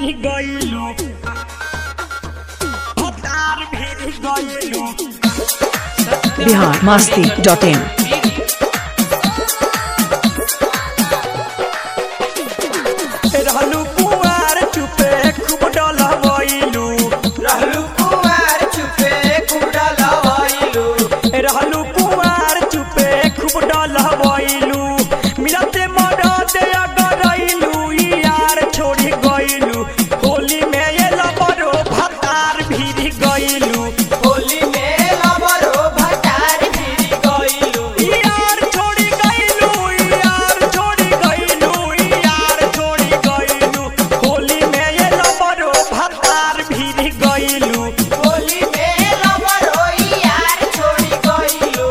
भिरी गइलू भतार भिरी गइलू बिहार मस्ती डॉट इन रहलू कुआर चुपे खूब डलवइलू रहलू कुमार चुपे कुड़ा लवाइलू रहलू कुआर चुपे खूब डलवइलू मिलते मदद अगरइलू यार छोड़ी गइलू होली में ये लबरो भतार भिरी गइलू होली में लबरो भटार भिरी गइलू यार छोड़ी गइलू यार छोड़ी गइलू यार छोड़ी गइलू होली में ये लबरो भतार भिरी गइलू होली में लबरो यार छोड़ी गइलू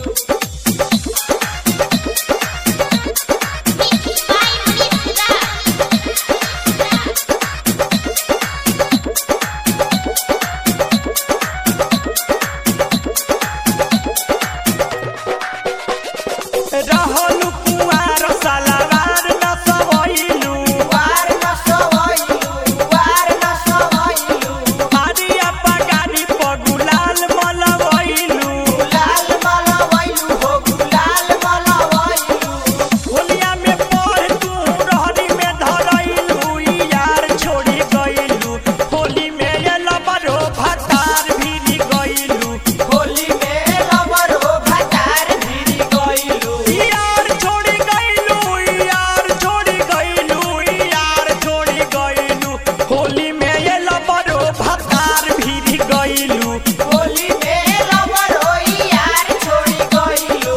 रहलू कुआर सलावार न सवइलू वार न सवाइलू वार न सवाइलू आरिया पगारी पगुलाल मलवइलू गुलाल मलवाइलू हो गुलाल मलवाइलू होलिया में पढ़ तू रहरी में धरइलू यार छोड़ी गइलू होली में ये लबरो भतार भिरी गइलू होली में लबरो भटार भिरी गइलू यार छोड़ी गइलू यार छोड़ी गइलू यार छोड़ी गइलू होली में ये लबरो भतार भिरी गइलू होली में लबरो यार छोड़ी गइलू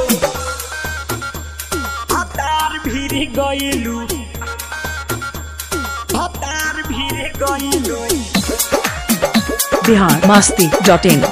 भतार भिरी गइलू भतार भिरी गइलू बिहार मस्ती डॉट इन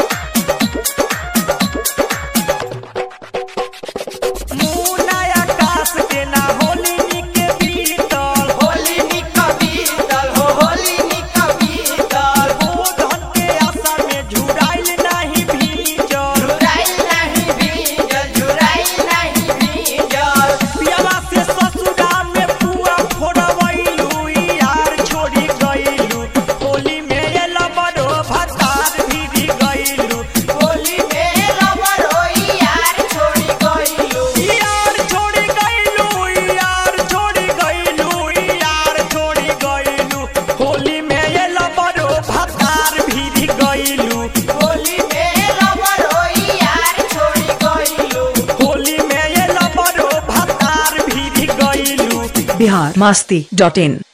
मुनाया आकाश के ना होली निके बीतल होली निक बीतल हो होली निक बीतल गोधन के आशा में झुराइल नाही भीजल झुराइल नहीं भीजल झुराइल नहीं भीजल पियाला से ससुरा में पुआ फोड़वइलू यार छोड़ी गइलू होली में ये लबरो भतार भिरी गइलू होली में लबरो यार छोड़ी गइलू यार छोड़ी गइलू यार छोड़ी गइलू यार छोड़ी गइलू होली में ये लबरो भतार भिरी गइलू होली में लबरो यार छोड़ी गइलू होली में ये लबरो भतार भिरी गइलू बिहार मस्ती डॉट इन